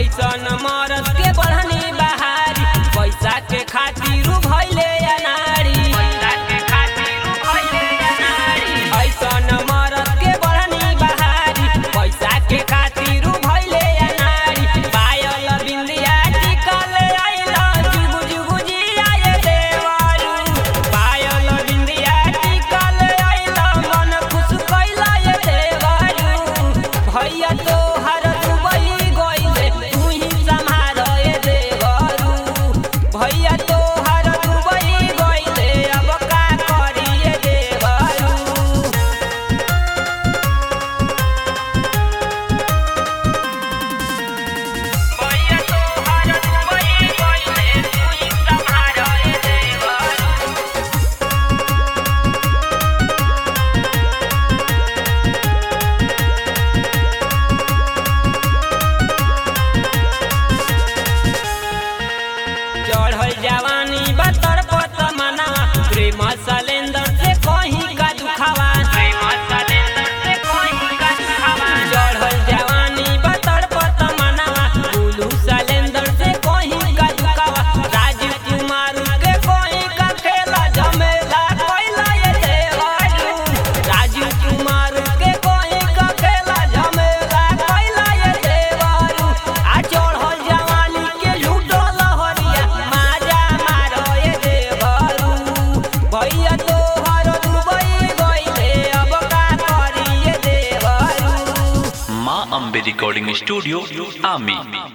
ऐसन मरद के बढ़नी बहारी पैसा के खातिर भइले अनारी ऐसन मरद के बढ़नी बहारी पैसा के खातिर भइले अनारी पायल बिंदिया टिकल आइल जुगु जुगु जियाए देवारू पायल बिंदिया टिकल आइल मन खुश कैला ये देवारू भैया तो हर दुबई गइले तू ही संभाल ये देवारू भैया तो हर दुबई गइले अब का करिए देवारू भैया तो हर दुबई गइले तू ही संभाल ये देवारू चढ़ल जवानी बतर पत मना प्रेम सलेंदर से कहीं का दुखावा प्रेम सलेंदर से कहीं का दुखावा चढ़ल जवानी बतर पत मना बुलू सलेंदर से कहीं का दुखावा राजीव कुमार के कहीं का खेला झमेला कोइला ये देवारू राजीव कुमार के कहीं का खेला झमेला कोइला ये देवारू आ चढ़ल जवानी के लूटो लहरिया माजा मारो ये देवारू भैया तो हर दुबई गइले अब का करिए देवारू माँ अम्बे रिकॉर्डिंग स्टूडियो आमी